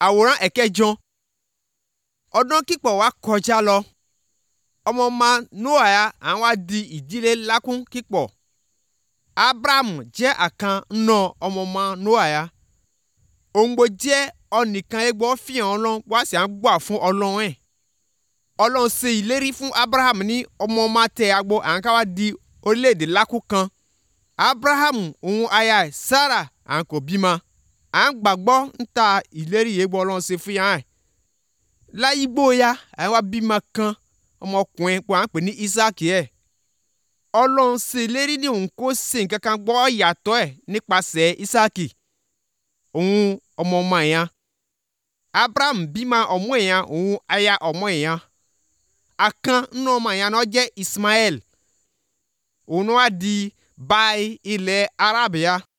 àwòrán ẹ̀kẹjọ ọdún kíkọ̀ wá kọjá lọ ọmọ ọmọ noah ya àwọn wá di ìdílé lákún kíkọ̀ abraham jẹ́ àkan nínú ọmọ ọmọ noah ya òǹgbò jẹ́ ọnìkan egbò fìhàn ọlọ́run wá sí à ń gbà fún ọlọ́run ẹ̀ ọlọ́run ṣe ìlérí fún abraham ní ọmọ ọmọ tẹ agbo à ń ká wá di orílẹ̀-èdè lákún kan abraham òun aya ẹ̀ sarah à ń kò bímọ à ń gbàgbọ́ ń ta ìlérí yìí gbọ́ ọlọ́run ṣe fún yàn ẹ̀ láyé gbóya à ń wá bímọ kan ọmọkùnrin pé à ń pè ní isaac ẹ̀ ọlọ́run ṣe ìlérí ní òun kó ṣe nǹkan kan gbọ́ yàtọ̀ ẹ̀ nípasẹ̀ isaac òun ọmọ ọmọ ẹ̀yàn abraham bímọ ọmọ ẹ̀yàn òun aya ọmọ ẹ̀yàn akan nínú ọmọ ẹ̀yàn náà jẹ́ ismael òun wá di báyìí ilẹ̀ arábíà